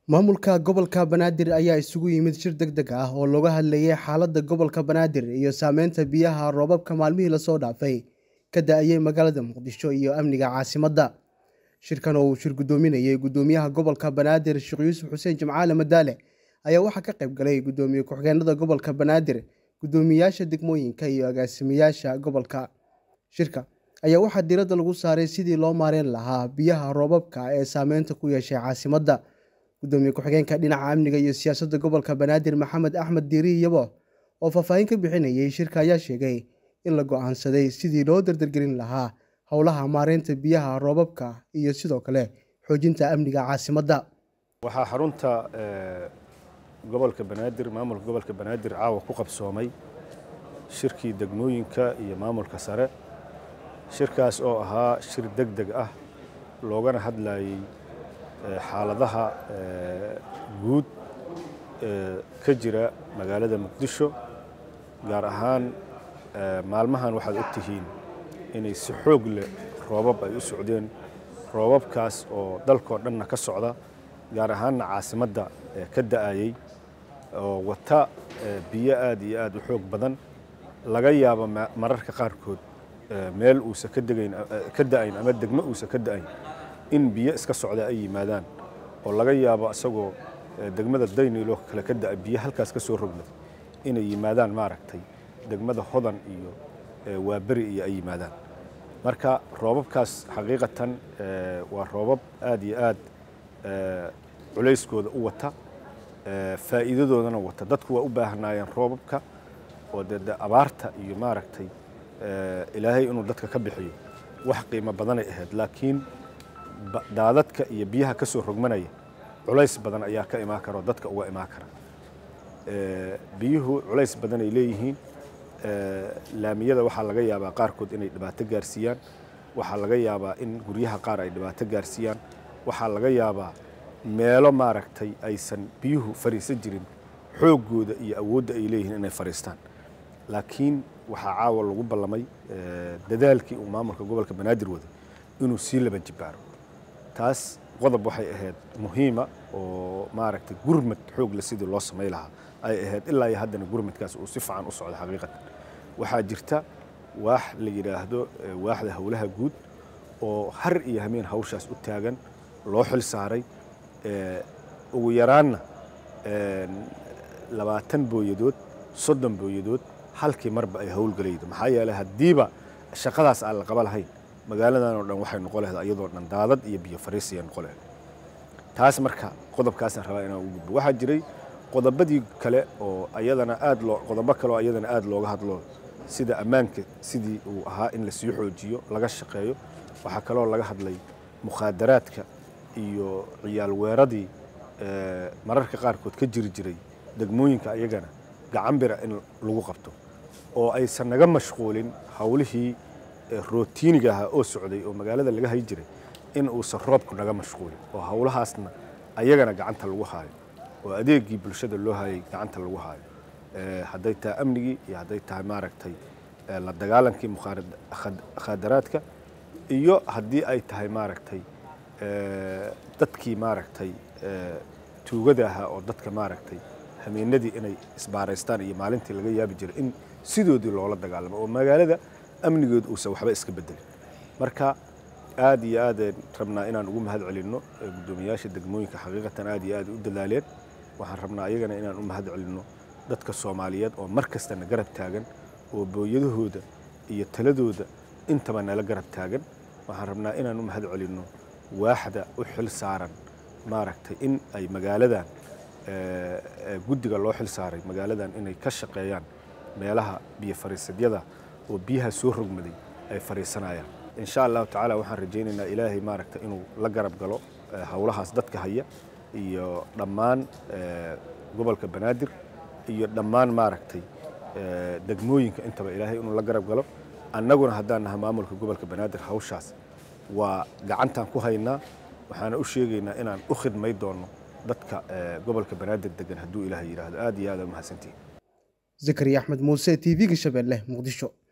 Maamulka gobolka Banaadir ayaa isugu yimid shir degdeg ah oo looga hadlayay xaaladda gobolka Banaadir iyo saameynta biyaha roobabka maalmihii la soo dhaafay ka da'ay magaalada Muqdisho iyo amniga caasimadda. Shirkan oo uu shir gudoominayay Gudoomiyaha Gobolka Banaadir Sheekh Yuusuf Xuseen Jimcaale Madaale ayaa waxaa ka qayb galay Gudoomiye ku-xigeenada gobolka Banaadir, guddoomiyeyaasha degmooyinka iyo agaasimayaasha gobolka. Shirka ayaa waxaa diiradda lagu saaray sidii loo maareyn lahaa biyaha roobabka ee saameynta ku yeeshay caasimadda. Gudoomiye ku-xigeenka dhinaca amniga iyo siyaasadda gobolka Banaadir Maxamed Axmed Diiri Yabo oo faahfaahin ka bixinayay shirka ayaa sheegay in la go'aansaday sidii loo dardargelin lahaa howlaha maareynta biyaha roobabka iyo sidoo kale xoojinta amniga caasimadda. waxaa xarunta gobolka banaadir maamulka gobolka banaadir caawa ku qabsoomay shirkii degmooyinka iyo maamulka sare shirkaas oo ahaa shir deg deg ah loogana hadlayay xaaladaha guud ee ka jira magaalada muqdisho gaar ahaan maalmahan waxaad og tihiin inay si xoog leh roobab ay u socdeen roobabkaas oo dalkoo dhanna ka socda gaar ahaanna caasimadda ka da'ayay oo wata biyo aad iyo aad u xoog badan laga yaabo mararka qaarkood meel uusa ka degayn ka da'ayn ama degmo uusa ka da'ayn in biyo iska socda ay yimaadaan oo laga yaabo isagoo degmada daynilo kale ka da'a biyo halkaas ka soo rogmay inay yimaadaan maaragtay degmada hodan iyo waaberi iyo ay yimaadaan marka roobabkaas xaqiiqatan waa roobab aad iyo aad culayskooda u wata faa'iidadoodana wata dadku waa u baahnaayeen roobabka oo dee de abaarta iyo maaragtay ilaahay inuu dadka ka bixiyo wax qiimo badanay ahayd laakiin daadadka iyo biyaha ka soo rogmanaya culays badan ayaa ka imaan kara oo dadka uga imaan kara biyuhu culays badan ay leeyihiin laamiyada waxaa laga yaabaa qaarkood inay dhibaato gaarsiiyaan waxaa laga yaabaa in guryaha qaar ay dhibaato gaarsiiyaan waxaa laga yaabaa meelo maaragtay aysan biyuhu fariisan jirin xooggooda iyo awoodda ay leeyihiin inay fariistaan laakiin waxaa caawa lagu ballamay dadaalkii uu maamulka gobolka banaadir waday inuu sii laban jibaaro taas qodob waxay ahayd muhiima oo maaragtay gurmad xoogle sidii loo samay lahaa ay ahayd ilaa iyo haddana gurmadkaas uu si fiican u socdo xaqiiqatan waxaa jirta waax la yidhaahdo waaxda howlaha guud oo har iyo hameen hawshaas u taagan loo xil saaray ugu yaraanna labaatan booyadood soddon booyadood halkii marba ay howlgalaydo maxaa yeelay haddiiba shaqadaas aan la qaba lahayn magaaladan oo dhan waxay noqon lahayd iyadoo dhan daadad iyo biyo fariisiya noqon lahayd taas marka qodobkaasaan rabaa inaan u gudbo waxaa jiray qodobadii kale oo ayadana aad loo qodobo kale oo ayadana aad looga hadlo sida ammaanka sidii uu ahaa in lasii xoojiyo laga shaqeeyo waxaa kaloo laga hadlay mukhaadaraadka iyo ciyaal weeradii mararka qaarkood ka jiri jiray degmooyinka ayagana gacan bira in lagu qabto oo aysan naga mashquulin howlihii rootiiniga ahaa oo socday oo magaalada laga hay jiray in uusan roobku naga mashquulin oo howlahaasna ayagana gacanta lagu haayo oo adeegii bulshada loo hayay gacanta lagu haayo hadday tahay amnigii iyo hadday tahay maaragtay la dagaalankii mukhaadaraadka iyo haddii ay tahay maaragtay dadkii maaragtay tuugada ahaa oo dadka maaragtay hameenadii inay isbaaraystaan iyo maalintii laga yaabi jiray in sidoodii loola dagaalamo oo magaalada amnigeedu uusan waxba iska bedelin marka aad iyo aadeen rabnaa inaan ugu mahad celinno guddoomiyaasha degmooyinka xaqiiqatan aad iyo aad u dadaaleen waxaan rabnaa ayagana inaan u mahad celinno dadka soomaaliyeed oo mar kastana garab taagan oo booyadahooda iyo taladooda intaba nala garab taagan waxaan rabnaa inaan u mahad celinno waaxda u xil saaran maaragtay in ay magaaladan guddiga loo xil saaray magaaladan inay ka shaqeeyaan meelaha biyo fariisadyada oo biyaha soo rogmaday ay fariisanayaan insha allahu tacaala waxaan rajaynaynaa ilaahay maaragta inuu la garab galo howlahaas dadka haya iyo dhammaan gobolka banaadir iyo dhammaan maaragtay degmooyinka intaba ilaahay inuu la garab galo annaguna haddaan naha maamulka gobolka banaadir hawshaas waa gacantaan ku haynaa waxaana u sheegaynaa inaan u khidmay doonno dadka gobolka banaadir degan hadduu ilaahay yidhaahdo aad iyo aad aa mahadsantihin zakariya axmed muuse t v-ga shabeelle muqdisho